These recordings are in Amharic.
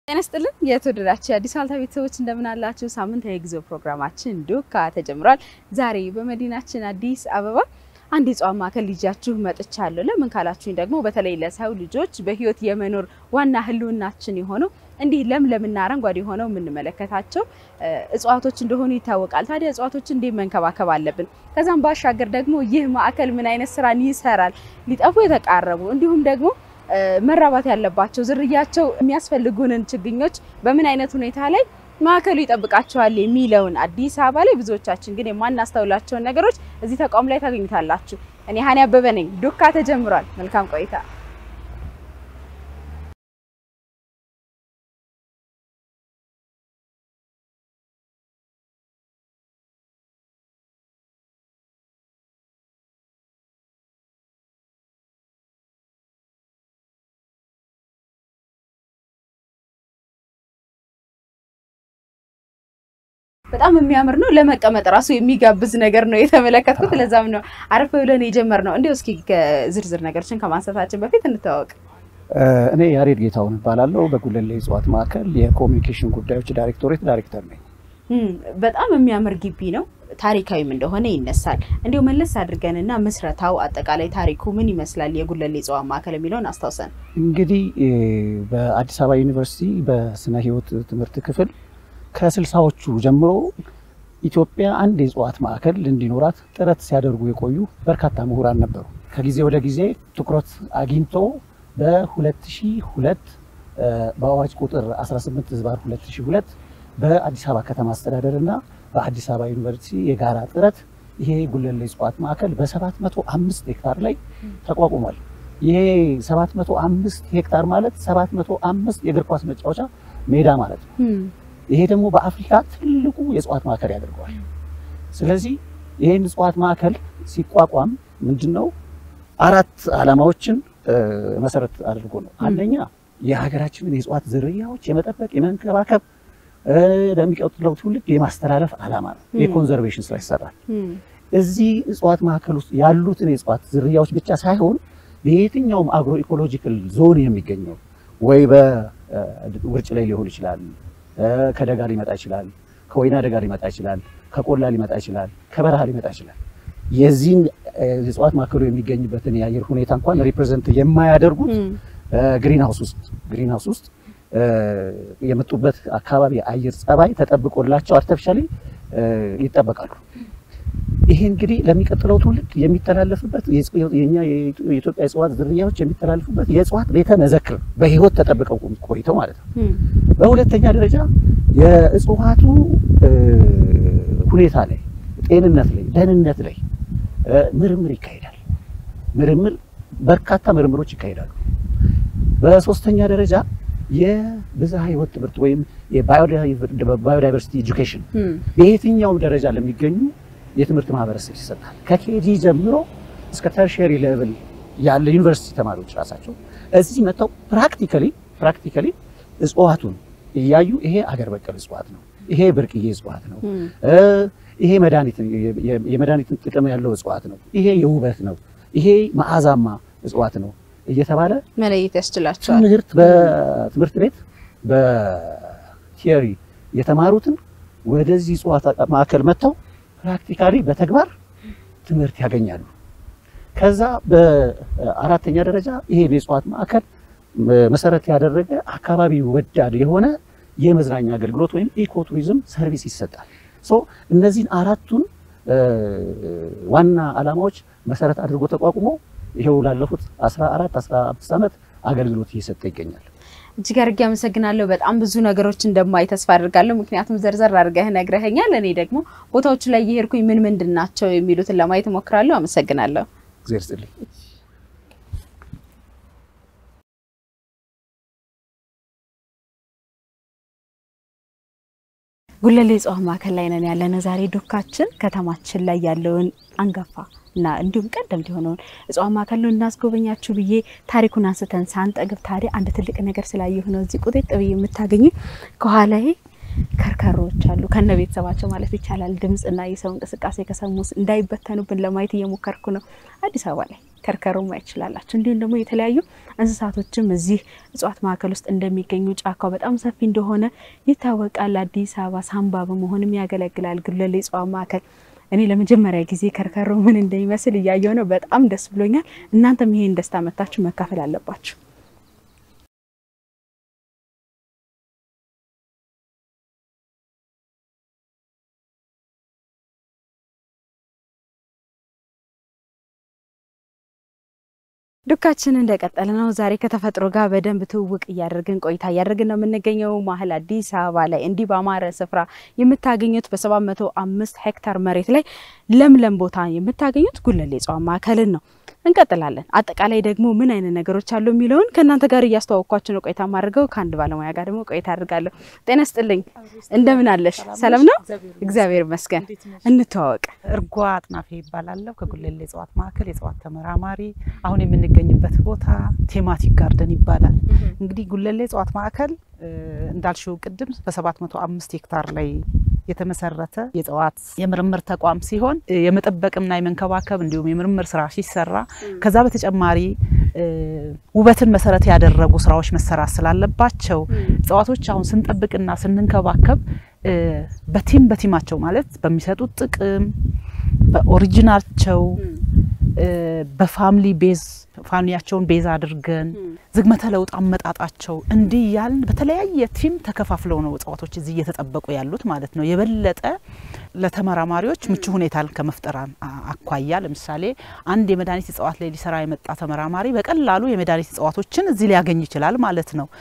ጤና ይስጥልን የተወደዳችሁ የአዲስ ዋልታ ቤተሰቦች እንደምን አላችሁ? ሳምንታዊ የጊዜው ፕሮግራማችን ዱካ ተጀምሯል። ዛሬ በመዲናችን አዲስ አበባ አንድ የእጽዋት ማዕከል ይዣችሁ መጥቻለሁ። ለምን ካላችሁኝ ደግሞ በተለይ ለሰው ልጆች በሕይወት የመኖር ዋና ህልውናችን የሆነው እንዲህ ለምለምና አረንጓዴ ሆነው የምንመለከታቸው እጽዋቶች እንደሆኑ ይታወቃል። ታዲያ እጽዋቶችን እንዴት መንከባከብ አለብን? ከዛም ባሻገር ደግሞ ይህ ማዕከል ምን አይነት ስራን ይሰራል? ሊጠፉ የተቃረቡ እንዲሁም ደግሞ መራባት ያለባቸው ዝርያቸው የሚያስፈልጉንን ችግኞች በምን አይነት ሁኔታ ላይ ማዕከሉ ይጠብቃቸዋል የሚለውን አዲስ አበባ ላይ ብዙዎቻችን ግን የማናስተውላቸውን ነገሮች እዚህ ተቋም ላይ ታገኙታላችሁ። እኔ ሀኒ አበበ ነኝ። ዱካ ተጀምሯል። መልካም ቆይታ። በጣም የሚያምር ነው። ለመቀመጥ ራሱ የሚጋብዝ ነገር ነው የተመለከትኩት። ለዛም ነው አረፍ ብለን የጀመርነው። እንዲያው እስኪ ዝርዝር ነገሮችን ከማንሳታችን በፊት እንተዋወቅ። እኔ ያሬድ ጌታሁን እባላለሁ። በጉለሌ እጽዋት ማዕከል የኮሚኒኬሽን ጉዳዮች ዳይሬክቶሬት ዳይሬክተር ነኝ። በጣም የሚያምር ግቢ ነው። ታሪካዊም እንደሆነ ይነሳል። እንዲሁ መለስ አድርገንና ምስረታው አጠቃላይ ታሪኩ ምን ይመስላል የጉለሌ እጽዋት ማዕከል የሚለውን አስታውሰን። እንግዲህ በአዲስ አበባ ዩኒቨርሲቲ በስነ ሕይወት ትምህርት ክፍል ከስልሳዎቹ ጀምሮ ኢትዮጵያ አንድ የእጽዋት ማዕከል እንዲኖራት ጥረት ሲያደርጉ የቆዩ በርካታ ምሁራን ነበሩ። ከጊዜ ወደ ጊዜ ትኩረት አግኝቶ በ2002 በአዋጅ ቁጥር 18 ህዝባር 2002 በአዲስ አበባ ከተማ አስተዳደር እና በአዲስ አበባ ዩኒቨርሲቲ የጋራ ጥረት ይሄ ጉለሌ እጽዋት ማዕከል በ705 ሄክታር ላይ ተቋቁሟል። ይሄ 705 ሄክታር ማለት 705 የእግር ኳስ መጫወቻ ሜዳ ማለት ነው። ይሄ ደግሞ በአፍሪካ ትልቁ የእጽዋት ማዕከል ያደርገዋል። ስለዚህ ይህን እጽዋት ማዕከል ሲቋቋም ምንድነው አራት ዓላማዎችን መሰረት አድርጎ ነው። አንደኛ የሀገራችንን የእጽዋት ዝርያዎች የመጠበቅ የመንከባከብ ለሚቀጥለው ትውልድ የማስተላለፍ ዓላማ ነው። የኮንዘርቬሽን ስራ ይሰራል። እዚህ እጽዋት ማዕከል ውስጥ ያሉትን የእጽዋት ዝርያዎች ብቻ ሳይሆን በየትኛውም አግሮ ኢኮሎጂካል ዞን የሚገኘው ወይ በውርጭ ላይ ሊሆን ይችላል ከደጋ ሊመጣ ይችላል። ከወይና ደጋ ሊመጣ ይችላል። ከቆላ ሊመጣ ይችላል። ከበረሃ ሊመጣ ይችላል። የዚህን የእጽዋት ማዕከሉ የሚገኝበትን የአየር ሁኔታ እንኳን ሪፕሬዘንት የማያደርጉት ግሪን ሃውስ ውስጥ ግሪን ሃውስ ውስጥ የመጡበት አካባቢ የአየር ጸባይ ተጠብቆላቸው አርቲፊሻሊ ይጠበቃሉ። ይሄ እንግዲህ ለሚቀጥለው ትውልድ የሚተላለፍበት የኛ የኢትዮጵያ እጽዋት ዝርያዎች የሚተላለፉበት የእጽዋት ቤተ መዘክር በህይወት ተጠብቀው ቆይተው ማለት ነው። በሁለተኛ ደረጃ የእጽዋቱ ሁኔታ ላይ፣ ጤንነት ላይ፣ ደህንነት ላይ ምርምር ይካሄዳል። ምርምር በርካታ ምርምሮች ይካሄዳሉ። በሶስተኛ ደረጃ የብዝሃ ህይወት ትምህርት ወይም የባዮዳይቨርሲቲ ኤጁኬሽን በየትኛውም ደረጃ ለሚገኙ የትምህርት ማህበረሰብ ይሰጣል። ከኬጂ ጀምሮ እስከ ተርሸሪ ሌቭል ያለ ዩኒቨርሲቲ ተማሪዎች ራሳቸው እዚህ መጥተው ፕራክቲካሊ ፕራክቲካሊ እጽዋቱን እያዩ ይሄ አገር በቀል እጽዋት ነው፣ ይሄ ብርቅዬ እጽዋት ነው፣ ይሄ መድኃኒት የመድኃኒትን ጥቅም ያለው እጽዋት ነው፣ ይሄ የውበት ነው፣ ይሄ መዓዛማ እጽዋት ነው እየተባለ መለየት ያስችላቸዋል። ትምህርት በትምህርት ቤት በቲዮሪ የተማሩትን ወደዚህ እጽዋት ማዕከል መጥተው ፕራክቲካሊ በተግባር ትምህርት ያገኛሉ። ከዛ በአራተኛ ደረጃ ይሄ የእጽዋት ማዕከል መሰረት ያደረገ አካባቢ ወዳድ የሆነ የመዝናኛ አገልግሎት ወይም ኢኮቱሪዝም ሰርቪስ ይሰጣል። ሶ እነዚህን አራቱን ዋና ዓላማዎች መሰረት አድርጎ ተቋቁሞ ይሄው ላለፉት 14 15 ዓመት አገልግሎት እየሰጠ ይገኛል። እጅግ አድርጌ አመሰግናለሁ። በጣም ብዙ ነገሮች እንደማይ ተስፋ አድርጋለሁ። ምክንያቱም ዘርዘር አድርገህ ነግረኸኛል። እኔ ደግሞ ቦታዎቹ ላይ እየሄድኩኝ ምን ምንድን ናቸው የሚሉትን ለማየት እሞክራለሁ። አመሰግናለሁ። እግዚአብሔር ይስጥልኝ። ጉለሌ እጽዋት ማዕከል ላይ ነን ያለነው ዛሬ ዱካችን ከተማችን ላይ ያለውን አንጋፋ እና እንዲሁም ቀደምት የሆነውን እጽዋት ማዕከል ነው እናስጎበኛችሁ ብዬ ታሪኩን አንስተን ሳንጠግብ ታዲያ አንድ ትልቅ ነገር ስላየሁ ነው እዚህ ቁጤጥ ብዬ የምታገኙ ከኋላዬ ከርከሮዎች አሉ ከነ ቤተሰባቸው ማለት ይቻላል። ድምፅና የሰው እንቅስቃሴ ከሰሙ እንዳይበተኑብን ለማየት እየሞከርኩ ነው። አዲስ አበባ ላይ ከርከሮ ማየት ትችላላችሁ። እንዲሁም ደግሞ የተለያዩ እንስሳቶችም እዚህ እጽዋት ማዕከል ውስጥ እንደሚገኙ ጫካው በጣም ሰፊ እንደሆነ ይታወቃል። አዲስ አበባ ሳምባ በመሆንም ያገለግላል ጉለሌ እጽዋት ማዕከል። እኔ ለመጀመሪያ ጊዜ ከርከሮ ምን እንደሚመስል እያየው ነው። በጣም ደስ ብሎኛል። እናንተም ይሄን ደስታ መታችሁ መካፈል አለባችሁ። ዱካችን እንደቀጠለ ነው። ዛሬ ከተፈጥሮ ጋር በደንብ ትውውቅ እያደረግን ቆይታ እያደረግን ነው የምንገኘው መሀል አዲስ አበባ ላይ እንዲህ በአማረ ስፍራ የምታገኙት በሰባት መቶ አምስት ሄክታር መሬት ላይ ለምለም ቦታ የምታገኙት ጉለሌ እጽዋት ማዕከልን ነው። እንቀጥላለን። አጠቃላይ ደግሞ ምን አይነት ነገሮች አሉ የሚለውን ከእናንተ ጋር እያስተዋወቅኳችሁ ነው ቆይታ ማድርገው። ከአንድ ባለሙያ ጋር ደግሞ ቆይታ አድርጋለሁ። ጤና ስጥልኝ፣ እንደምን አለሽ? ሰላም ነው? እግዚአብሔር ይመስገን። እንተዋወቅ። እርጓ አጥናፌ ይባላለሁ። ከጉለሌ እጽዋት ማዕከል የእጽዋት ተመራማሪ። አሁን የምንገኝበት ቦታ ቴማቲክ ጋርደን ይባላል። እንግዲህ ጉለሌ እጽዋት ማዕከል እንዳልሽው ቅድም በሰባት መቶ አምስት ሄክታር ላይ የተመሰረተ የእጽዋት የምርምር ተቋም ሲሆን የመጠበቅና የመንከባከብ እንዲሁም የምርምር ስራ ሲሰራ ከዛ በተጨማሪ ውበትን መሰረት ያደረጉ ስራዎች መሰራት ስላለባቸው እጽዋቶች አሁን ስንጠብቅና ስንንከባከብ በቲም በቲማቸው ማለት በሚሰጡት ጥቅም በኦሪጂናቸው በፋሚሊ ቤዝ ፋሚሊያቸውን ቤዝ አድርገን ዝግመተ ለውጥ አመጣጣቸው እንዲህ ያልን በተለያየ ቲም ተከፋፍለው ነው እጽዋቶች እዚህ እየተጠበቁ ያሉት ማለት ነው። የበለጠ ለተመራማሪዎች ምቹ ሁኔታን ከመፍጠር አኳያ ለምሳሌ አንድ የመድኃኒት እጽዋት ላይ ሊሰራ የመጣ ተመራማሪ በቀላሉ የመድኃኒት እጽዋቶችን እዚህ ሊያገኝ ይችላል ማለት ነው።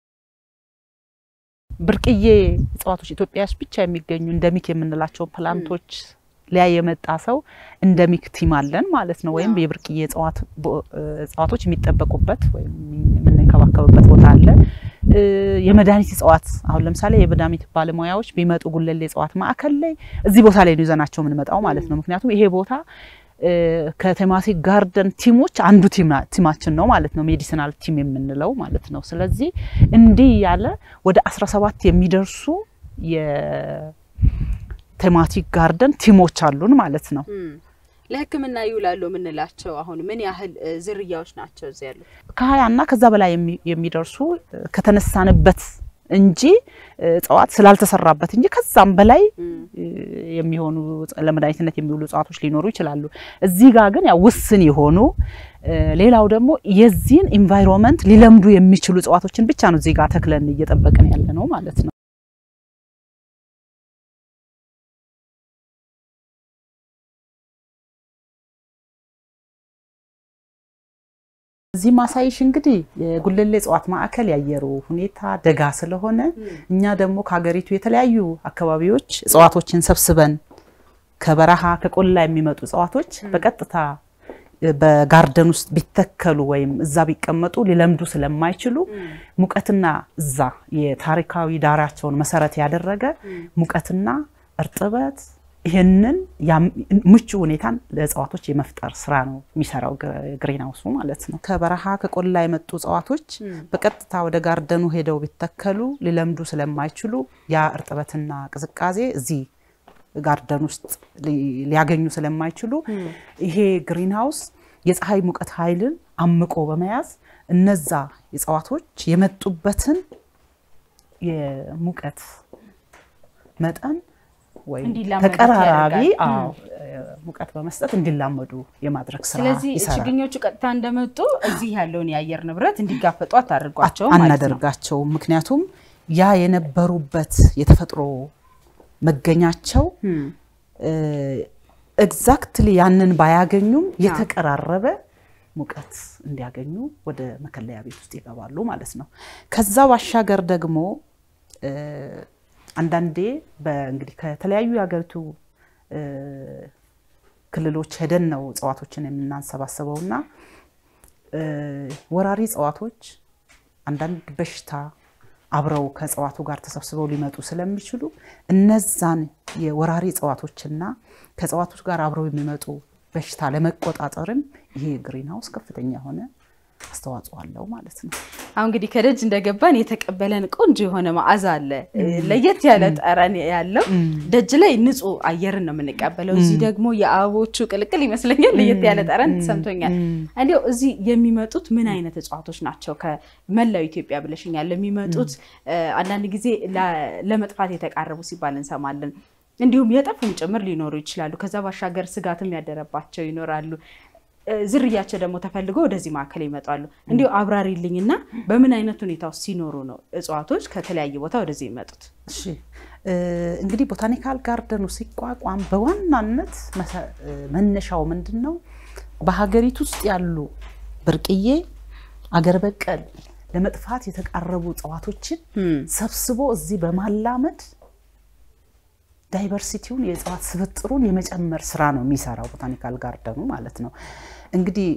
ብርቅዬ እጽዋቶች ኢትዮጵያ ውስጥ ብቻ የሚገኙ እንደሚክ የምንላቸው ፕላንቶች ሊያ የመጣ ሰው እንደሚክ ቲም አለን ማለት ነው። ወይም የብርቅዬ እጽዋቶች የሚጠበቁበት ወይም የምንንከባከብበት ቦታ አለ። የመድኃኒት እጽዋት አሁን ለምሳሌ የመድኃኒት ባለሙያዎች ቢመጡ ጉለሌ እጽዋት ማዕከል ላይ እዚህ ቦታ ላይ ነው ይዘናቸው የምንመጣው ማለት ነው። ምክንያቱም ይሄ ቦታ ከቴማቲክ ጋርደን ቲሞች አንዱ ቲማችን ነው ማለት ነው። ሜዲሲናል ቲም የምንለው ማለት ነው። ስለዚህ እንዲህ ያለ ወደ 17 የሚደርሱ ቴማቲክ ጋርደን ቲሞች አሉን ማለት ነው። ለሕክምና ይውላሉ የምንላቸው አሁን ምን ያህል ዝርያዎች ናቸው እዚህ ያሉት? ከሀያ እና ከዛ በላይ የሚደርሱ ከተነሳንበት እንጂ እጽዋት ስላልተሰራበት እንጂ ከዛም በላይ የሚሆኑ ለመድኃኒትነት የሚውሉ እጽዋቶች ሊኖሩ ይችላሉ። እዚህ ጋር ግን ያው ውስን የሆኑ ሌላው ደግሞ የዚህን ኢንቫይሮንመንት ሊለምዱ የሚችሉ እጽዋቶችን ብቻ ነው እዚህ ጋር ተክለን እየጠበቅን ያለ ነው ማለት ነው። እዚህ ማሳይሽ እንግዲህ የጉለሌ እጽዋት ማዕከል ያየሩ ሁኔታ ደጋ ስለሆነ እኛ ደግሞ ከሀገሪቱ የተለያዩ አካባቢዎች እጽዋቶችን ሰብስበን ከበረሃ ከቆላ የሚመጡ እጽዋቶች በቀጥታ በጋርደን ውስጥ ቢተከሉ ወይም እዛ ቢቀመጡ ሊለምዱ ስለማይችሉ ሙቀትና እዛ የታሪካዊ ዳራቸውን መሰረት ያደረገ ሙቀትና እርጥበት ይህንን ምቹ ሁኔታን ለእጽዋቶች የመፍጠር ስራ ነው የሚሰራው ግሪን ሃውሱ ማለት ነው። ከበረሃ ከቆላ የመጡ እጽዋቶች በቀጥታ ወደ ጋርደኑ ሄደው ቢተከሉ ሊለምዱ ስለማይችሉ ያ እርጥበትና ቅዝቃዜ እዚህ ጋርደን ውስጥ ሊያገኙ ስለማይችሉ ይሄ ግሪን ሃውስ የፀሐይ ሙቀት ኃይልን አምቆ በመያዝ እነዛ እጽዋቶች የመጡበትን የሙቀት መጠን ወይም ተቀራራቢ ሙቀት በመስጠት እንዲላመዱ የማድረግ ስራ ስለዚህ ይሰራል። ችግኞቹ ቀጥታ እንደመጡ እዚህ ያለውን የአየር ንብረት እንዲጋፈጡ አታደርጓቸው ማለት ነው። አናደርጋቸውም። ምክንያቱም ያ የነበሩበት የተፈጥሮ መገኛቸው ኤግዛክትሊ ያንን ባያገኙም የተቀራረበ ሙቀት እንዲያገኙ ወደ መከለያ ቤት ውስጥ ይገባሉ ማለት ነው። ከዛ ባሻገር ደግሞ አንዳንዴ እንግዲህ ከተለያዩ የሀገሪቱ ክልሎች ሄደን ነው እጽዋቶችን የምናንሰባስበው እና ወራሪ እጽዋቶች አንዳንድ በሽታ አብረው ከእጽዋቱ ጋር ተሰብስበው ሊመጡ ስለሚችሉ እነዛን የወራሪ እጽዋቶችና ከእጽዋቶች ጋር አብረው የሚመጡ በሽታ ለመቆጣጠርም ይሄ ግሪን ሃውስ ከፍተኛ የሆነ አስተዋጽኦ አለው ማለት ነው። አሁን እንግዲህ ከደጅ እንደገባን የተቀበለን ቆንጆ የሆነ መዓዛ አለ፣ ለየት ያለ ጠረን ያለው ደጅ ላይ ንጹህ አየርን ነው የምንቀበለው። እዚህ ደግሞ የአበቦቹ ቅልቅል ይመስለኛል ለየት ያለ ጠረን ተሰምቶኛል። እንዲያው እዚህ የሚመጡት ምን አይነት እጽዋቶች ናቸው? ከመላው ኢትዮጵያ ብለሽኛል። የሚመጡት አንዳንድ ጊዜ ለመጥፋት የተቃረቡ ሲባል እንሰማለን። እንዲሁም የጠፉም ጭምር ሊኖሩ ይችላሉ። ከዛ ባሻገር ስጋትም ያደረባቸው ይኖራሉ። ዝርያቸው ደግሞ ተፈልጎ ወደዚህ ማዕከል ይመጣሉ። እንዲሁ አብራሪልኝና በምን አይነት ሁኔታ ውስጥ ሲኖሩ ነው እጽዋቶች ከተለያየ ቦታ ወደዚህ የሚመጡት? እሺ እንግዲህ ቦታኒካል ጋርደኑ ሲቋቋም በዋናነት መነሻው ምንድን ነው? በሀገሪቱ ውስጥ ያሉ ብርቅዬ አገር በቀል ለመጥፋት የተቃረቡ እጽዋቶችን ሰብስቦ እዚህ በማላመድ ዳይቨርሲቲውን የእጽዋት ስብጥሩን የመጨመር ስራ ነው የሚሰራው ቦታኒካል ጋርደኑ ማለት ነው። እንግዲህ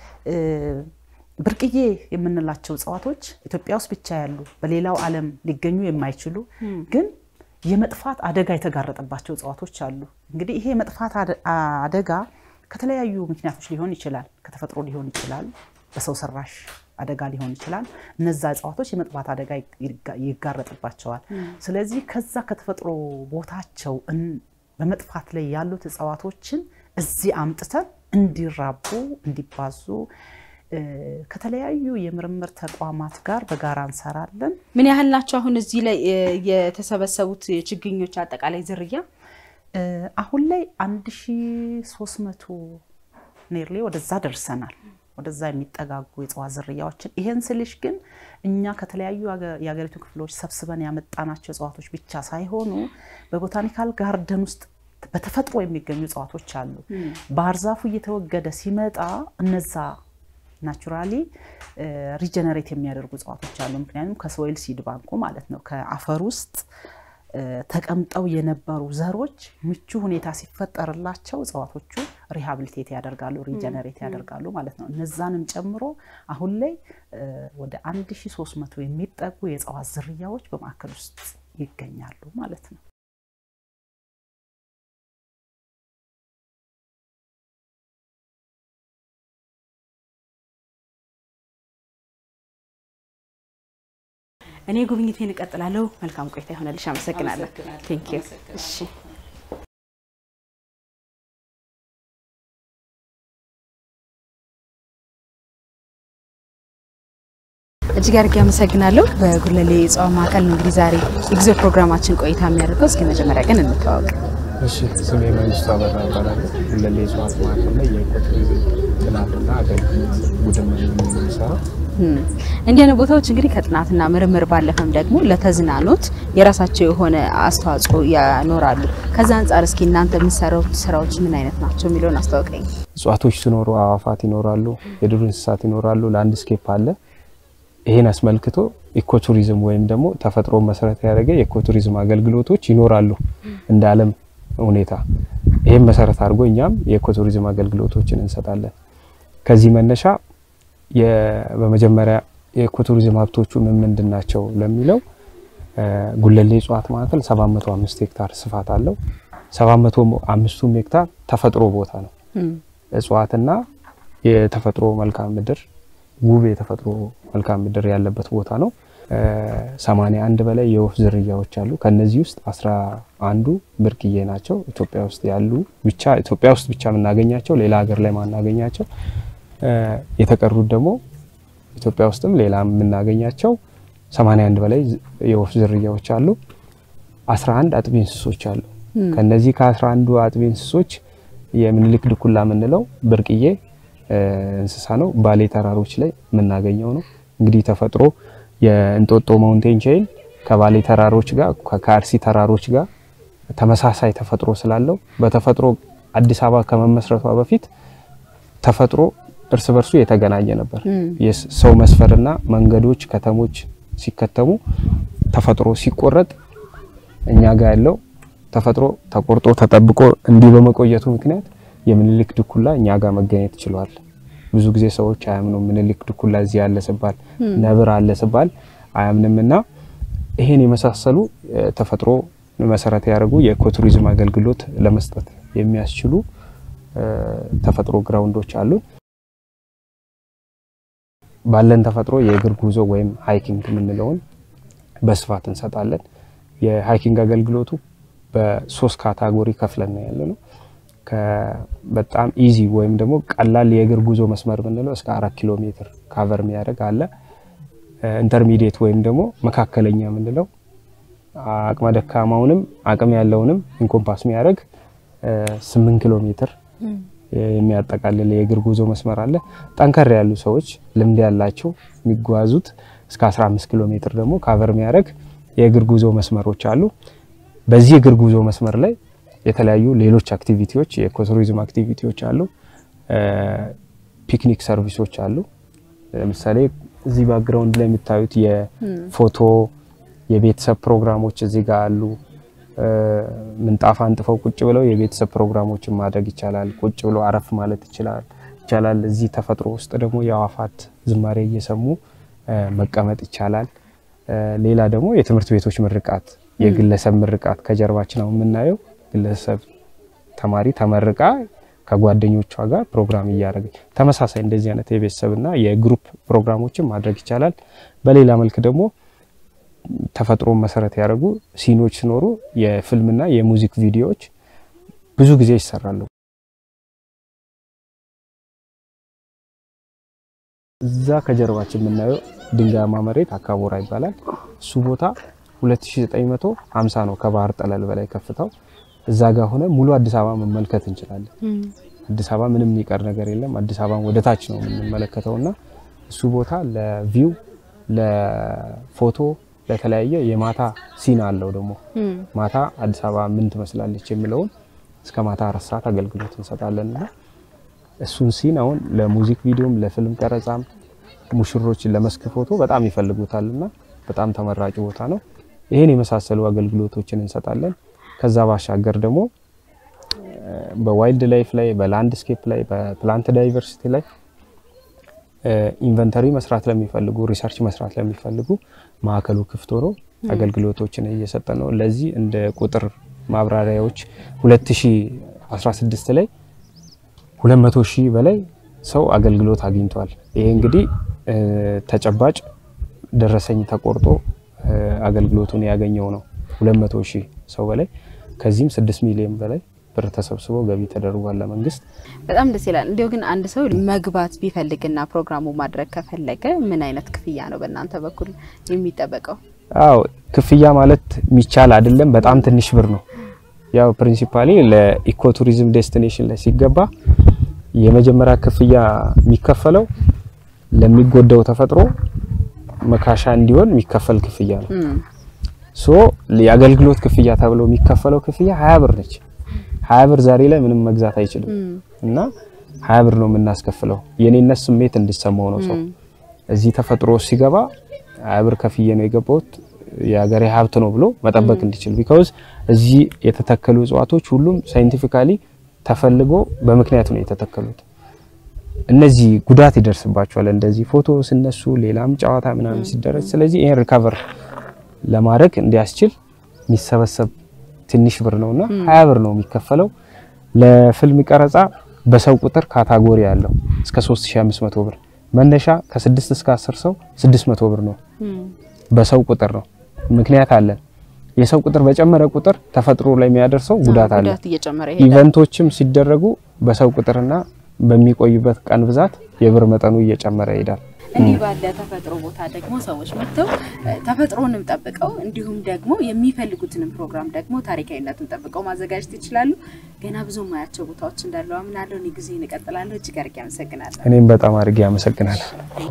ብርቅዬ የምንላቸው እጽዋቶች ኢትዮጵያ ውስጥ ብቻ ያሉ በሌላው ዓለም ሊገኙ የማይችሉ ግን የመጥፋት አደጋ የተጋረጠባቸው እጽዋቶች አሉ። እንግዲህ ይሄ የመጥፋት አደጋ ከተለያዩ ምክንያቶች ሊሆን ይችላል። ከተፈጥሮ ሊሆን ይችላል፣ በሰው ሰራሽ አደጋ ሊሆን ይችላል። እነዛ እጽዋቶች የመጥፋት አደጋ ይጋረጥባቸዋል። ስለዚህ ከዛ ከተፈጥሮ ቦታቸው በመጥፋት ላይ ያሉት እጽዋቶችን እዚህ አምጥተን እንዲራቡ እንዲባዙ ከተለያዩ የምርምር ተቋማት ጋር በጋራ እንሰራለን። ምን ያህል ናቸው አሁን እዚህ ላይ የተሰበሰቡት ችግኞች አጠቃላይ ዝርያ? አሁን ላይ 1300 ኔርሌ ወደዛ ደርሰናል። ወደዛ የሚጠጋጉ የእጽዋት ዝርያዎችን ይሄን ስልሽ ግን እኛ ከተለያዩ የሀገሪቱ ክፍሎች ሰብስበን ያመጣናቸው እጽዋቶች ብቻ ሳይሆኑ በቦታኒካል ጋርደን ውስጥ በተፈጥሮ የሚገኙ እጽዋቶች አሉ። ባህር ዛፉ እየተወገደ ሲመጣ እነዛ ናቹራሊ ሪጀነሬት የሚያደርጉ እጽዋቶች አሉ። ምክንያቱም ከሶይል ሲድ ባንኩ ማለት ነው ከአፈር ውስጥ ተቀምጠው የነበሩ ዘሮች ምቹ ሁኔታ ሲፈጠርላቸው እጽዋቶቹ ሪሃብሊቴት ያደርጋሉ፣ ሪጀነሬት ያደርጋሉ ማለት ነው። እነዛንም ጨምሮ አሁን ላይ ወደ 1300 የሚጠጉ የእጽዋት ዝርያዎች በማዕከል ውስጥ ይገኛሉ ማለት ነው። እኔ ጉብኝቴን እቀጥላለሁ። መልካም ቆይታ ይሆነልሽ። አመሰግናለሁ። ቴንክ ዩ። እሺ እጅግ አድርጌ አመሰግናለሁ። በጉለሌ እጽዋት ማዕከል ነው እንግዲህ ዛሬ የጊዜ ፕሮግራማችን ቆይታ የሚያደርገው። እስኪ መጀመሪያ ግን እንተዋወቅ። እሺ ስሜ መንግስቱ አበራ እባላለሁ። ጉለሌ እጽዋት ማዕከል ላይ የኢኮቱሪዝም ጥናትና አገልግሎት ቡድን ነው የምንሰራው። እንዲህ አይነት ቦታዎች እንግዲህ ከጥናትና ምርምር ባለፈም ደግሞ ለተዝናኖት የራሳቸው የሆነ አስተዋጽኦ ያኖራሉ። ከዛ አንጻር እስኪ እናንተ የምትሰሩት ስራዎች ምን አይነት ናቸው የሚለውን አስታውቀኝ። እጽዋቶች ሲኖሩ አዋፋት ይኖራሉ፣ የዱር እንስሳት ይኖራሉ፣ ላንድስኬፕ አለ። ይሄን አስመልክቶ ኢኮቱሪዝም ወይም ደግሞ ተፈጥሮ መሰረት ያደረገ የኢኮቱሪዝም አገልግሎቶች ይኖራሉ እንደ ዓለም ሁኔታ። ይህም መሰረት አድርጎ እኛም የኢኮቱሪዝም አገልግሎቶችን እንሰጣለን። ከዚህ መነሻ በመጀመሪያ የኢኮቱሪዝም ሀብቶቹ ምን ምንድን ናቸው ለሚለው ጉለሌ እጽዋት ማዕከል 705 ሄክታር ስፋት አለው። 705ቱም ሄክታር ተፈጥሮ ቦታ ነው። እጽዋትና የተፈጥሮ መልክዓ ምድር ውብ የተፈጥሮ መልክዓ ምድር ያለበት ቦታ ነው። 81 በላይ የወፍ ዝርያዎች አሉ። ከነዚህ ውስጥ አስራ አንዱ ብርቅዬ ናቸው። ኢትዮጵያ ውስጥ ያሉ ብቻ ኢትዮጵያ ውስጥ ብቻ የምናገኛቸው ሌላ ሀገር ላይ ማናገኛቸው የተቀሩት ደግሞ ኢትዮጵያ ውስጥም ሌላ የምናገኛቸው 81 በላይ የወፍ ዝርያዎች አሉ። 11 አጥቢ እንስሶች አሉ። ከነዚህ ከ11ዱ አጥቢ እንስሶች የምኒልክ ድኩላ የምንለው ብርቅዬ እንስሳ ነው። ባሌ ተራሮች ላይ የምናገኘው ነው። እንግዲህ ተፈጥሮ የእንጦጦ ማውንቴን ቼይን ከባሌ ተራሮች ጋር ከአርሲ ተራሮች ጋር ተመሳሳይ ተፈጥሮ ስላለው በተፈጥሮ አዲስ አበባ ከመመስረቷ በፊት ተፈጥሮ እርስ በርሱ የተገናኘ ነበር። የሰው መስፈርና መንገዶች፣ ከተሞች ሲከተሙ ተፈጥሮ ሲቆረጥ እኛ ጋር ያለው ተፈጥሮ ተቆርጦ ተጠብቆ እንዲህ በመቆየቱ ምክንያት የምኒልክ ድኩላ እኛ ጋር መገኘት ችሏል። ብዙ ጊዜ ሰዎች አያምኑም። ምኒልክ ድኩላ እዚህ አለ ስባል፣ ነብር አለ ስባል አያምንም እና ይሄን የመሳሰሉ ተፈጥሮ መሰረት ያደርጉ የኢኮቱሪዝም አገልግሎት ለመስጠት የሚያስችሉ ተፈጥሮ ግራውንዶች አሉ። ባለን ተፈጥሮ የእግር ጉዞ ወይም ሃይኪንግ የምንለውን በስፋት እንሰጣለን። የሃይኪንግ አገልግሎቱ በሶስት ካታጎሪ ከፍለን ነው ያለ ነው። በጣም ኢዚ ወይም ደግሞ ቀላል የእግር ጉዞ መስመር የምንለው እስከ አራት ኪሎ ሜትር ካቨር የሚያደርግ አለ። ኢንተርሚዲየት ወይም ደግሞ መካከለኛ የምንለው አቅመ ደካማውንም አቅም ያለውንም ኢንኮምፓስ የሚያደርግ ስምንት ኪሎ ሜትር የሚያጠቃልል የእግር ጉዞ መስመር አለ። ጠንከር ያሉ ሰዎች ልምድ ያላቸው የሚጓዙት እስከ 15 ኪሎ ሜትር ደግሞ ካቨር የሚያደርግ የእግር ጉዞ መስመሮች አሉ። በዚህ የእግር ጉዞ መስመር ላይ የተለያዩ ሌሎች አክቲቪቲዎች የኢኮቱሪዝም አክቲቪቲዎች አሉ። ፒክኒክ ሰርቪሶች አሉ። ለምሳሌ እዚህ ባክግራውንድ ላይ የምታዩት የፎቶ የቤተሰብ ፕሮግራሞች እዚህ ጋር አሉ። ምንጣፍ አንጥፈው ቁጭ ብለው የቤተሰብ ፕሮግራሞችን ማድረግ ይቻላል። ቁጭ ብሎ አረፍ ማለት ይችላል ይቻላል። እዚህ ተፈጥሮ ውስጥ ደግሞ የአዋፋት ዝማሬ እየሰሙ መቀመጥ ይቻላል። ሌላ ደግሞ የትምህርት ቤቶች ምርቃት፣ የግለሰብ ምርቃት ከጀርባችን አሁን የምናየው ግለሰብ ተማሪ ተመርቃ ከጓደኞቿ ጋር ፕሮግራም እያደረገ ተመሳሳይ እንደዚህ አይነት የቤተሰብና የግሩፕ ፕሮግራሞችን ማድረግ ይቻላል። በሌላ መልክ ደግሞ ተፈጥሮን መሰረት ያደረጉ ሲኖች ሲኖሩ የፊልምና የሙዚክ ቪዲዮዎች ብዙ ጊዜ ይሰራሉ። እዛ ከጀርባችን የምናየው ድንጋያማ መሬት አካቦራ ይባላል። እሱ ቦታ 2950 ነው ከባህር ጠለል በላይ ከፍታው። እዛ ጋር ሆነ ሙሉ አዲስ አበባ መመልከት እንችላለን። አዲስ አበባ ምንም የሚቀር ነገር የለም። አዲስ አበባን ወደ ታች ነው የምንመለከተውና እሱ ቦታ ለቪው ለፎቶ ለተለያየ የማታ ሲን አለው። ደግሞ ማታ አዲስ አበባ ምን ትመስላለች የሚለውን እስከ ማታ አራት ሰዓት አገልግሎት እንሰጣለን እና እሱን ሲን አሁን ለሙዚክ ቪዲዮም ለፊልም ቀረጻም ሙሽሮች ለመስክ ፎቶ በጣም ይፈልጉታል እና በጣም ተመራጭ ቦታ ነው። ይህን የመሳሰሉ አገልግሎቶችን እንሰጣለን። ከዛ ባሻገር ደግሞ በዋይልድ ላይፍ ላይ፣ በላንድስኬፕ ላይ፣ በፕላንት ዳይቨርሲቲ ላይ ኢንቨንተሪ መስራት ለሚፈልጉ ሪሰርች መስራት ለሚፈልጉ ማዕከሉ ክፍት ሆኖ አገልግሎቶችን እየሰጠ ነው። ለዚህ እንደ ቁጥር ማብራሪያዎች 2016 ላይ 200 ሺህ በላይ ሰው አገልግሎት አግኝቷል። ይሄ እንግዲህ ተጨባጭ ደረሰኝ ተቆርጦ አገልግሎቱን ያገኘው ነው 200 ሺህ ሰው በላይ ከዚህም 6 ሚሊዮን በላይ ብር ተሰብስቦ ገቢ ተደርጓል ለመንግስት። በጣም ደስ ይላል። እንዲሁ ግን አንድ ሰው መግባት ቢፈልግና ፕሮግራሙ ማድረግ ከፈለገ ምን አይነት ክፍያ ነው በእናንተ በኩል የሚጠበቀው? አዎ ክፍያ ማለት የሚቻል አይደለም፣ በጣም ትንሽ ብር ነው። ያው ፕሪንሲፓሊ ለኢኮቱሪዝም ዴስቲኔሽን ላይ ሲገባ የመጀመሪያ ክፍያ የሚከፈለው ለሚጎዳው ተፈጥሮ መካሻ እንዲሆን የሚከፈል ክፍያ ነው። ሶ የአገልግሎት ክፍያ ተብሎ የሚከፈለው ክፍያ ሀያ ብር ነች። ሀያ ብር ዛሬ ላይ ምንም መግዛት አይችልም እና ሀያ ብር ነው የምናስከፍለው። የኔነት ስሜት እንዲሰማው ነው ሰው እዚህ ተፈጥሮ ሲገባ ሀያ ብር ከፍዬ ነው የገባሁት የሀገሬ ሀብት ነው ብሎ መጠበቅ እንዲችል ቢካውዝ እዚህ የተተከሉ እጽዋቶች ሁሉም ሳይንቲፊካሊ ተፈልጎ በምክንያት ነው የተተከሉት። እነዚህ ጉዳት ይደርስባቸዋል እንደዚህ ፎቶ ሲነሱ ሌላም ጨዋታ ምናምን ሲደረግ። ስለዚህ ይሄን ሪካቨር ለማድረግ እንዲያስችል የሚሰበሰብ ትንሽ ብር ነውና ሀያ ብር ነው የሚከፈለው። ለፊልም ቀረጻ በሰው ቁጥር ካታጎሪ ያለው እስከ 3500 ብር መነሻ ከ6 እስከ 10 ሰው 600 ብር ነው። በሰው ቁጥር ነው። ምክንያት አለን። የሰው ቁጥር በጨመረ ቁጥር ተፈጥሮ ላይ የሚያደርሰው ጉዳት አለ። እየጨመረ ይሄዳል። ኢቨንቶችም ሲደረጉ በሰው ቁጥርና በሚቆዩበት ቀን ብዛት የብር መጠኑ እየጨመረ ይሄዳል። እንዲህ ባለ ተፈጥሮ ቦታ ደግሞ ሰዎች መጥተው ተፈጥሮንም ጠብቀው እንዲሁም ደግሞ የሚፈልጉትንም ፕሮግራም ደግሞ ታሪካዊነቱን ጠብቀው ማዘጋጀት ይችላሉ። ገና ብዙ ማያቸው ቦታዎች እንዳሉ አምናለሁ። እኔ ጊዜ እንቀጥላለሁ። እጅግ አድርጌ አመሰግናለሁ። እኔም በጣም አድርጌ አመሰግናለሁ።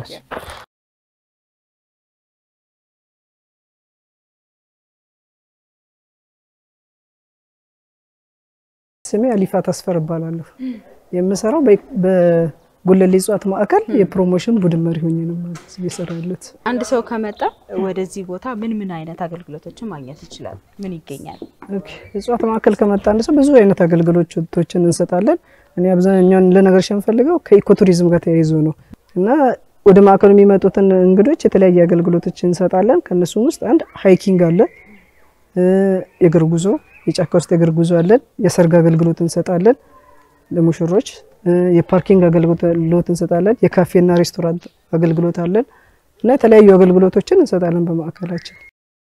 ስሜ አሊፋ ተስፈር እባላለሁ። የምሰራው በጉለሌ እጽዋት ማዕከል የፕሮሞሽን ቡድን መሪ ሆኜ ነው ማለት እየሰራ ያለሁት። አንድ ሰው ከመጣ ወደዚህ ቦታ ምን ምን አይነት አገልግሎቶችን ማግኘት ይችላል? ምን ይገኛል? ኦኬ፣ እጽዋት ማዕከል ከመጣ አንድ ሰው ብዙ አይነት አገልግሎቶችን እንሰጣለን። እኔ አብዛኛውን ለነገርሽ የምፈልገው ከኢኮቱሪዝም ጋር ተያይዞ ነው እና ወደ ማዕከሉ የሚመጡትን እንግዶች የተለያየ አገልግሎቶችን እንሰጣለን። ከእነሱም ውስጥ አንድ ሃይኪንግ አለ፣ የእግር ጉዞ የጫካ ውስጥ የእግር ጉዞ አለን። የሰርግ አገልግሎት እንሰጣለን ለሙሽሮች። የፓርኪንግ አገልግሎት እንሰጣለን። የካፌና ሬስቶራንት አገልግሎት አለን እና የተለያዩ አገልግሎቶችን እንሰጣለን በማዕከላችን።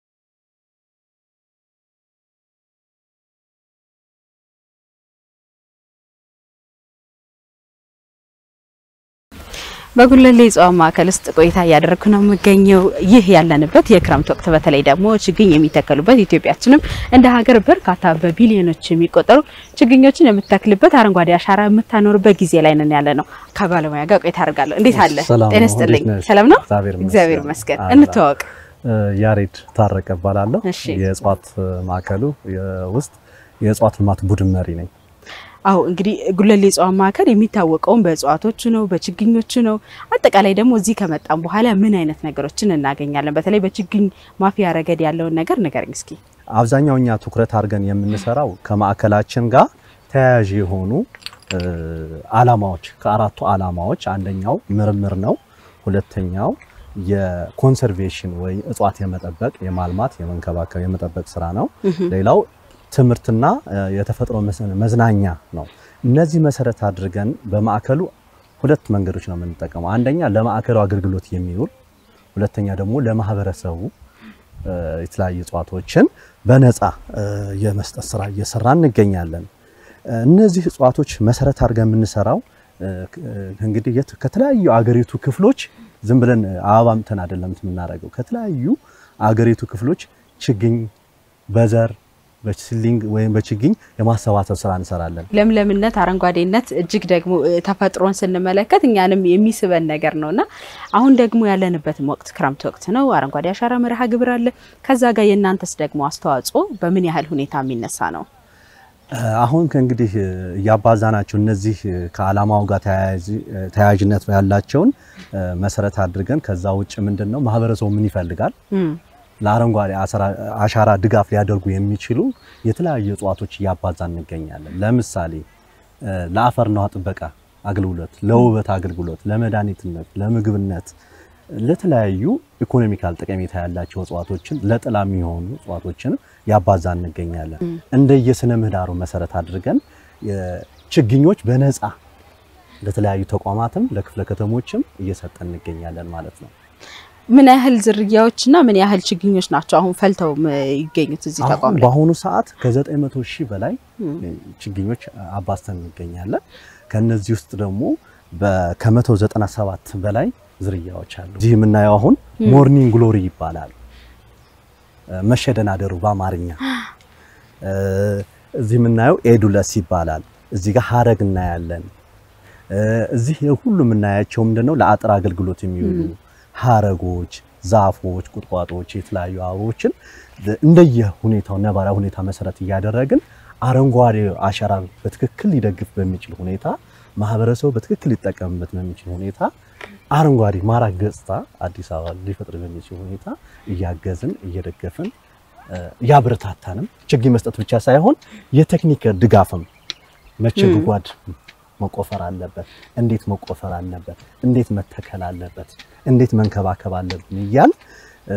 በጉለሌ እጽዋት ማዕከል ውስጥ ቆይታ እያደረግኩ ነው የምገኘው። ይህ ያለንበት የክረምት ወቅት በተለይ ደግሞ ችግኝ የሚተከሉበት ኢትዮጵያችንም እንደ ሀገር በርካታ በቢሊዮኖች የሚቆጠሩ ችግኞችን የምትተክልበት አረንጓዴ አሻራ የምታኖርበት ጊዜ ላይ ነን ያለ ነው። ከባለሙያ ጋር ቆይታ አደርጋለሁ። እንዴት አለ? ሰላም ጤና ነው። ይስጥልኝ። እንዴት ነሽ? ሰላም ነው? እግዚአብሔር ይመስገን። እግዚአብሔር ይመስገን። አላ። እንተዋወቅ። ያሬድ ታረቀ እባላለሁ። እሺ። የእጽዋት ማዕከሉ ውስጥ የእጽዋት ልማት ቡድን መሪ ነኝ። አዎ እንግዲህ ጉለሌ እጽዋት ማዕከል የሚታወቀውም በእጽዋቶቹ ነው፣ በችግኞቹ ነው። አጠቃላይ ደግሞ እዚህ ከመጣም በኋላ ምን አይነት ነገሮችን እናገኛለን? በተለይ በችግኝ ማፍያ ረገድ ያለውን ነገር ንገረኝ እስኪ። አብዛኛው እኛ ትኩረት አድርገን የምንሰራው ከማዕከላችን ጋር ተያያዥ የሆኑ እ፣ አላማዎች ከአራቱ አላማዎች አንደኛው ምርምር ነው። ሁለተኛው የኮንሰርቬሽን ወይ እጽዋት የመጠበቅ የማልማት፣ የመንከባከብ፣ የመጠበቅ ስራ ነው። ሌላው ትምህርትና እ፣ የተፈጥሮ መስ- መዝናኛ ነው። እነዚህ መሰረት አድርገን በማዕከሉ ሁለት መንገዶች ነው የምንጠቀመው። አንደኛ ለማዕከሉ አገልግሎት የሚውል ሁለተኛ ደግሞ ለማህበረሰቡ እ፣ የተለያዩ እጽዋቶችን በነፃ እ፣ የመስጠት ስራ እየሰራ እንገኛለን። እ፣ እነዚህ እጽዋቶች መሰረት አድርገን የምንሰራው እ፣ ክ- እ፣ እንግዲህ የት- ከተለያዩ አገሪቱ ክፍሎች ዝም ብለን አበባ ምተን አይደለም የምናደርገው። ከተለያዩ አገሪቱ ክፍሎች ችግኝ በዘር በሲሊንግ ወይም በችግኝ የማሰባሰብ ስራ እንሰራለን። ለምለምነት፣ አረንጓዴነት እጅግ ደግሞ እ፣ ተፈጥሮን ስንመለከት እኛንም የሚስበን ነገር ነውና አሁን ደግሞ ያለንበትም ወቅት ክረምት ወቅት ነው። አረንጓዴ አሻራ መርሃ ግብር አለ። ከዛ ጋር የእናንተስ ደግሞ አስተዋጽኦ በምን ያህል ሁኔታ የሚነሳ ነው? አሁን ከእንግዲህ እያባዛናቸው እነዚህ ከዓላማው ጋር ተያያዥ- ተያያዥነት ያላቸውን እ፣ መሰረት አድርገን ከዛ ውጭ ምንድን ነው ማህበረሰቡ ምን ይፈልጋል እም፣ ለአረንጓዴ አሰራ- አሻራ ድጋፍ ሊያደርጉ የሚችሉ የተለያዩ እጽዋቶች እያባዛን እንገኛለን። ለምሳሌ እ፣ ለአፈርና ውሃ ጥበቃ አገልግሎት፣ ለውበት አገልግሎት፣ ለመድኃኒትነት፣ ለምግብነት፣ ለተለያዩ ኢኮኖሚካል ጠቀሜታ ያላቸው እጽዋቶችን ለጥላ የሚሆኑ እጽዋቶችን ያባዛን እንገኛለን። እንደየስነ ምህዳሩ መሰረት አድርገን የ- ችግኞች በነፃ ለተለያዩ ተቋማትም ለክፍለ ከተሞችም እየሰጠን እንገኛለን ማለት ነው። ምን ያህል ዝርያዎችና ምን ያህል ችግኞች ናቸው አሁን ፈልተው ም- ይገኙት እዚህ አሁን ተቋም ላይ? በአሁኑ ሰዓት ከ900 ሺህ በላይ እም፣ ችግኞች አባዝተን እንገኛለን። ከነዚህ ውስጥ ደግሞ በ- ከ197 በላይ ዝርያዎች አሉ። እዚህ የምናየው አሁን ሞርኒንግ ግሎሪ ይባላል። እ፣ መሸደናደሩ በአማርኛ እ፣ እዚህ የምናየው ኤዱለስ ይባላል። እዚህ ጋር ሀረግ እናያለን። እ፣ እዚህ ሁሉ የምናያቸው ምንድነው ለአጥር አገልግሎት የሚውሉ ሀረጎች፣ ዛፎች፣ ቁጥቋጦዎች፣ የተለያዩ አበቦችን እንደየ ሁኔታው ነባራዊ ሁኔታ መሰረት እያደረግን አረንጓዴ አሻራ በትክክል ሊደግፍ በሚችል ሁኔታ ማህበረሰቡ በትክክል ሊጠቀምበት በሚችል ሁኔታ አረንጓዴ ማራኪ ገጽታ አዲስ አበባ ሊፈጥር በሚችል ሁኔታ እያገዝን እየደገፍን እ፣ እያበረታታንም ችግኝ መስጠት ብቻ ሳይሆን የቴክኒክ ድጋፍም መቼ ም። ጉድጓድ መቆፈር አለበት፣ እንዴት መቆፈር አለበት፣ እንዴት መተከል አለበት፣ እንዴት መንከባከብ አለብን እያል እ፣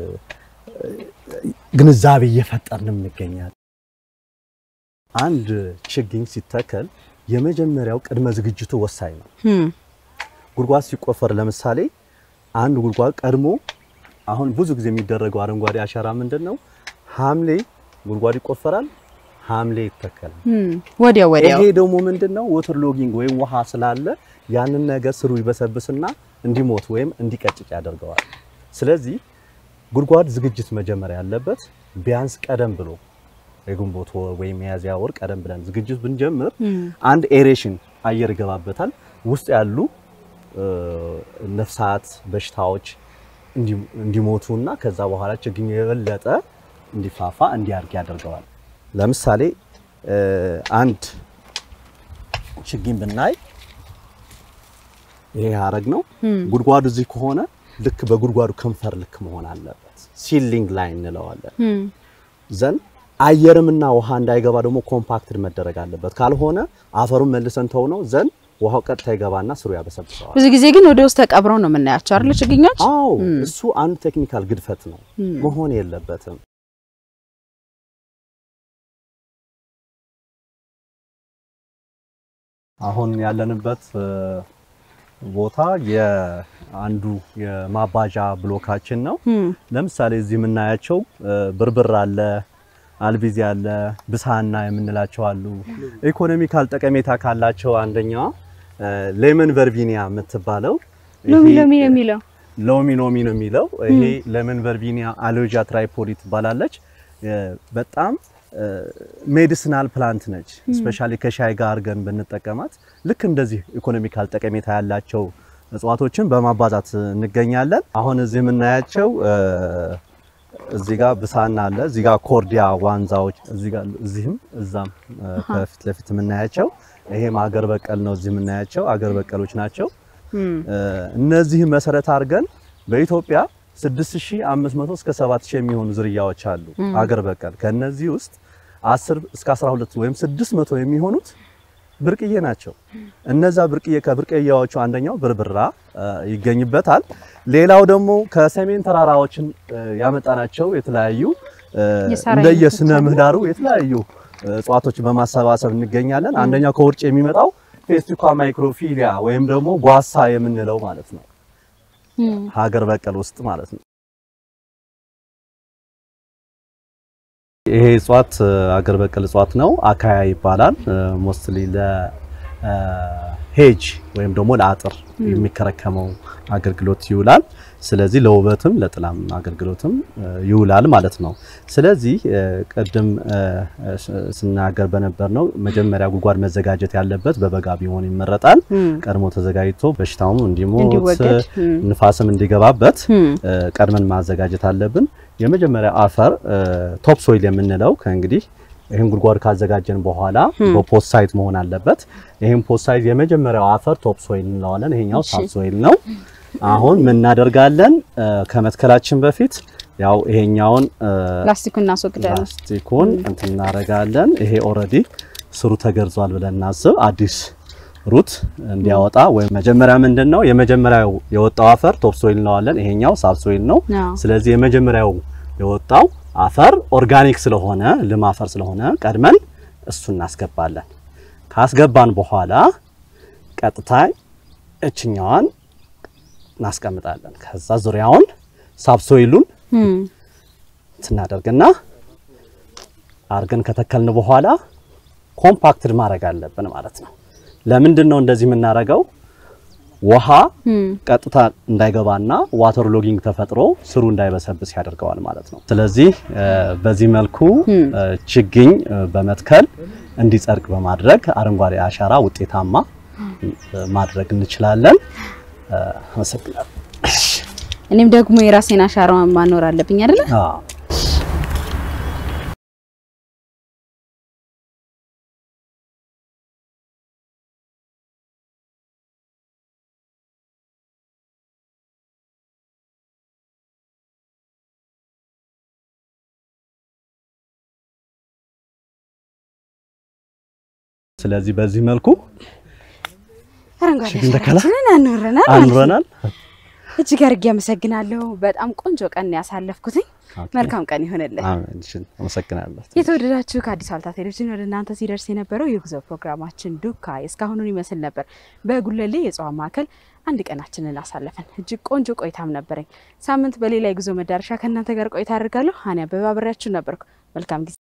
ግንዛቤ እየፈጠርን እንገኛለን። አንድ ችግኝ ሲተከል የመጀመሪያው ቅድመ ዝግጅቱ ወሳኝ ነው። እም፣ ጉድጓድ ሲቆፈር ለምሳሌ አንድ ጉድጓድ ቀድሞ አሁን ብዙ ጊዜ የሚደረገው አረንጓዴ አሻራ ምንድን ነው? ሐምሌ ጉድጓድ ይቆፈራል፣ ሐምሌ ይተከላል። እም፣ ወዲያው ወዲያው ይሄ ደግሞ ምንድነው ወተር ሎጊንግ ወይም ውሃ ስላለ ያንን ነገር ስሩ ይበሰብስና እንዲሞት ወይም እንዲቀጭጭ ያደርገዋል። ስለዚህ ጉድጓድ ዝግጅት መጀመሪያ ያለበት ቢያንስ ቀደም ብሎ የግንቦት ወር ወይም ሚያዝያ ወር ቀደም ብለን ዝግጅት ብንጀምር እም፣ አንድ ኤሬሽን አየር ይገባበታል። ውስጥ ያሉ እ፣ ነፍሳት፣ በሽታዎች እንዲ- እንዲሞቱና ከዛ በኋላ ችግኝ የበለጠ እንዲፋፋ እንዲያድግ ያደርገዋል። ለምሳሌ እ፣ አንድ ችግኝ ብናይ ይሄ ሀረግ ነው። እም፣ ጉድጓዱ እዚህ ከሆነ ልክ በጉድጓዱ ከንፈር ልክ መሆን አለበት። ሲሊንግ ላይ እንለዋለን። እም። ዘን አየርምና ውሃ እንዳይገባ ደግሞ ኮምፓክትድ መደረግ አለበት። ካልሆነ አፈሩን መልሰን ተው ነው ዘን ውሃው ቀጥታ ይገባና ስሩ ያበሰብሰዋል። ብዙ ጊዜ ግን ወደ ውስጥ ተቀብረው ነው የምናያቸው አይደል ችግኞች? አዎ እም። እሱ አንድ ቴክኒካል ግድፈት ነው፣ እም፣ መሆን የለበትም። አሁን ያለንበት እ፣ ቦታ የአንዱ የማባዣ ብሎካችን ነው። ለምሳሌ እዚህ የምናያቸው ብርብር አለ፣ አልቢዚ አለ፣ ብሳና የምንላቸው አሉ። ኢኮኖሚካል ጠቀሜታ ካላቸው አንደኛዋ ሌመን ቨርቢኒያ የምትባለው ሎሚ ይሄ- ሎሚ ነው የሚለው ሎሚ ሎሚ ነው የሚለው። ይሄ ሌመን ቨርቢኒያ አሎጃ ትራይፖዲ ትባላለች። በጣም ሜዲሲናል ፕላንት ነች። ስፔሻሊ ከሻይ ጋር አድርገን ብንጠቀማት ልክ እንደዚህ ኢኮኖሚካል ጠቀሜታ ያላቸው እጽዋቶችን በማባዛት እንገኛለን። አሁን እዚህ የምናያቸው እዚህ ጋር ብሳና አለ፣ እዚህ ጋር ኮርዲያ ዋንዛዎች፣ እዚህ ጋር እዚህም እዛም ከፊት ለፊት የምናያቸው ይሄም አገር በቀል ነው። እዚህ የምናያቸው አገር በቀሎች ናቸው። እነዚህ መሰረት አድርገን በኢትዮጵያ 6500 እስከ 7000 የሚሆኑ ዝርያዎች አሉ አገር በቀል። ከነዚህ ውስጥ 10 እስከ 12 ወይም 600 የሚሆኑት ብርቅዬ ናቸው። እነዛ ብርቅዬ ከብርቅዬዎቹ አንደኛው ብርብራ ይገኝበታል። ሌላው ደግሞ ከሰሜን ተራራዎችን ያመጣናቸው የተለያዩ የሳር እንደየስነ ምህዳሩ የተለያዩ እጽዋቶችን በማሰባሰብ እንገኛለን። አንደኛው ከውርጭ የሚመጣው ፌስቲኳ ማይክሮፊሊያ ወይም ደግሞ ጓሳ የምንለው ማለት ነው። ሀገር በቀል ውስጥ ማለት ነው። ይሄ እጽዋት ሀገር በቀል እጽዋት ነው። አካያ ይባላል። ሞስትሊ ለሄጅ ወይም ደግሞ ለአጥር የሚከረከመው አገልግሎት ይውላል። ስለዚህ ለውበትም ለጥላም አገልግሎትም ይውላል ማለት ነው። ስለዚህ ቅድም ስናገር በነበር ነው መጀመሪያ ጉድጓድ መዘጋጀት ያለበት በበጋ ቢሆን ይመረጣል። ቀድሞ ተዘጋጅቶ በሽታውም እንዲሞት እንዲወገድ ንፋስም እንዲገባበት ቀድመን ማዘጋጀት አለብን። የመጀመሪያ አፈር ቶፕ ሶይል የምንለው ከእንግዲህ ይህን ጉድጓድ ካዘጋጀን በኋላ በፖስት ሳይት መሆን አለበት። ይህን ፖስት ሳይት የመጀመሪያው አፈር ቶፕ ሶይል እንለዋለን። ይሄኛው ሳብ ሶይል ነው። አሁን ምን እናደርጋለን? ከመትከላችን በፊት ያው ይሄኛውን ፕላስቲኩን እናስወግዳለን። ፕላስቲኩን እንትን እናደርጋለን። ይሄ ኦልሬዲ ስሩ ተገርዟል ብለን እናስብ። አዲስ ሩት እንዲያወጣ ወይም መጀመሪያ ምንድን ነው የመጀመሪያው የወጣው አፈር ቶፕ ሶይል እንለዋለን። ይሄኛው ሳብ ሶይል ነው። አዎ። ስለዚህ የመጀመሪያው የወጣው አፈር ኦርጋኒክ ስለሆነ ልም አፈር ስለሆነ ቀድመን እሱ እናስገባለን። ካስገባን በኋላ ቀጥታ እችኛዋን እናስቀምጣለን። ከዛ ዙሪያውን ሳብሶይሉን እም፣ ስናደርግና አርገን ከተከልን በኋላ ኮምፓክትድ ማድረግ አለብን ማለት ነው። ለምንድን ነው እንደዚህ የምናደርገው? ውሃ እም፣ ቀጥታ እንዳይገባና ዋተር ሎጊንግ ተፈጥሮ ስሩ እንዳይበሰብስ ያደርገዋል ማለት ነው። ስለዚህ እ፣ በዚህ መልኩ እ፣ ችግኝ እ፣ በመትከል እንዲጸድቅ በማድረግ አረንጓዴ አሻራ ውጤታማ እ፣ ማድረግ እንችላለን። እ፣ አመሰግናለሁ። እኔም ደግሞ የራሴን አሻራ ማኖር አለብኝ አይደለ? አዎ። ስለዚህ በዚህ መልኩ አረንጓዴ ችግኝ ተከላ አሻራችንን አኖረናል ማለት ነው። አኑረናል። እጅግ አድርጌ አመሰግናለሁ። በጣም ቆንጆ ቀን ነው ያሳለፍኩትኝ። ኦኬ። መልካም ቀን ይሆንልህ። አሜን። እሺ፣ አመሰግናለሁ። የተወደዳችሁ ከአዲስ አበባ ቴሌቪዥን ወደ እናንተ ሲደርስ የነበረው የጉዞ ፕሮግራማችን ዱካ እስካሁኑን ይመስል ነበር። በጉለሌ የእጽዋት ማዕከል አንድ ቀናችንን አሳለፈን። እጅግ ቆንጆ ቆይታም ነበረኝ። ሳምንት በሌላ የጉዞ መዳረሻ ከእናንተ ጋር ቆይታ አድርጋለሁ። ሀኒ አበባ አብሬያችሁ ነበርኩ። መልካም ጊዜ